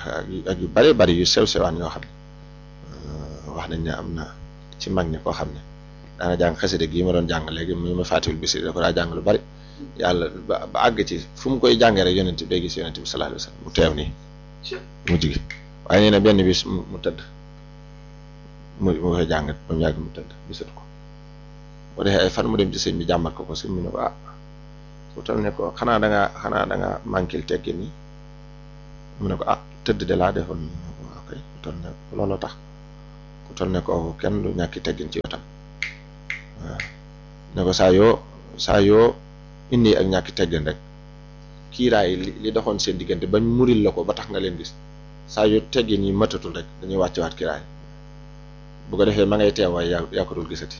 ak ak yu bari bari yu sew sewaan yoo xam ne wax nañ ne am na ci mag ñi koo xam ne daana jàng xasida gi ma doon jàng léegi mu ma fàttiwul bisi da ko daa jàng lu bari yàlla ba ba àgg ci fu mu koy jàngee rek yonent bi day gis yonent bi sallallahu alayhi wasallam mu teew nii mu jigi waaye nee na benn bis mu tëdd mu mu koy jàng ba mu yàgg mu tëdd gisatu ko bu defee ay fan mu dem ci sëñ bi jàmbat ko ko sëñ bi ne ko ah bu tal ne ko xanaa da ngaa xanaa da ngaa manquil tekki nii mu ne ko ah tëdd de laa defoon ok bu tal ne looloo tax bu tal ne ko kenn du ñàkki teggin ci wetam waaw ne ko saa yoo saa yoo indi ak ñàkki teggin rek kiiraay li li doxoon seen diggante bañ muril la ko ba tax nga leen gis saa yu teggin yi matatul rek dañuy wàccewaat kiiraay bu ko defee ma ngay teew waaye yaa yaa ko dul gisati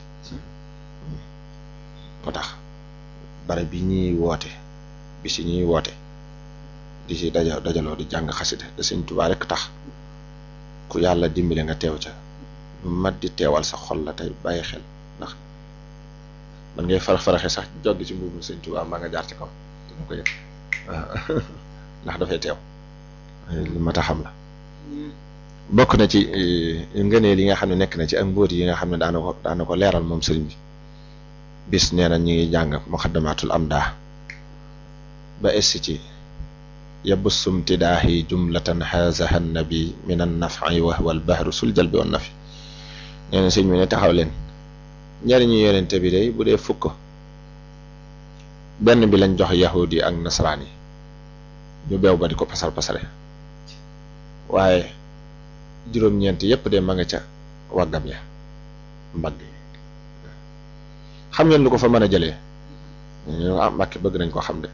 moo tax bare bi ñuy woote bi si ñuy woote di si daja dajaloo di jàng xasida da Sëñ Tuubaa rek tax ku yàlla dimbali nga teew ca lu mat di teewal sa xol la tey bàyyi xel ndax man ngay farax faraxe sax joggi ci mbuubu Sëñ Tuubaa maa nga jaar ci kaw dama ko yëg ndax dafay teew lu mat a xam la bokk na ci ngëneel yi nga xam ne nekk na ci ak mbóot yi nga xam ne daana ko daana ko leeral moom sëriñ bi bis nee na ñu ngi jàng muxaddamatul amdaa ba essi ci yabussum tidaahi jumlatan hazaha nabi min an nafi wa huwa al bahru sul jalbi wan nafi nee na sëñ bi ne taxaw leen njariñu yonente bi day bu dee fukk benn bi lañ jox yahudi ak nasaraan yi ñu beew ba di ko pasar pasare waaye juróom-ñeent yépp de ma nga ca waggam ya mbagg yi xam ngeen lu ko fa mën a jëlee ñu ah Mbàkke bëgg nañ ko xam de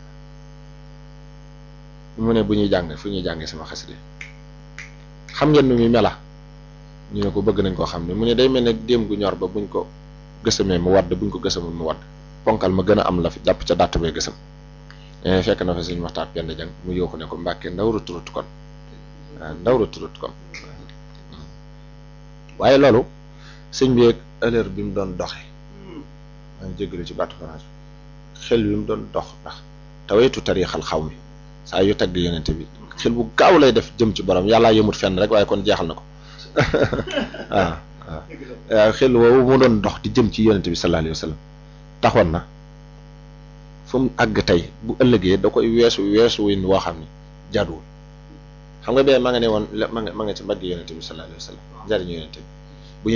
mu ne bu ñuy jàng fu ñuy jàngee sama xasida xam ngeen nu muy mela ñu ne ko bëgg nañ koo xam ne mu ne day mel ne déem gu ñor ba buñ ko gësamee mu wadd buñ ko gësamul mu wadd ponkal ma gën a am la fi jàpp ca dàtt bee gësam fekk na fa suñu waxtaan penn jàng mu yooxu ne ko Mbàkke ndaw ruturut kon waaw ndaw ruturut kon waaye loolu sëñ bi ak heure bi mu doon doxe maa ngi jégalu ci baatu France xel bi mu doon dox ndax taweetu tarixal xaw mi saa yu tagg yonente bi xel bu gaaw lay def jëm ci borom yàllaa yëmut fenn rek waaye kon jeexal na ko waaw waaw xel woowu mu doon dox di jëm ci yonente bi sallallahu alayhi wa sallam taxoon na fu mu àgg tey bu ëllëgee da koy weesu weesu win woo xam ne jaaduwul xam nga bee ma nga ne woon ma nga ma nga ci mbagg yonente bi sallallahu alayhi wa sallam njariñu yonente bi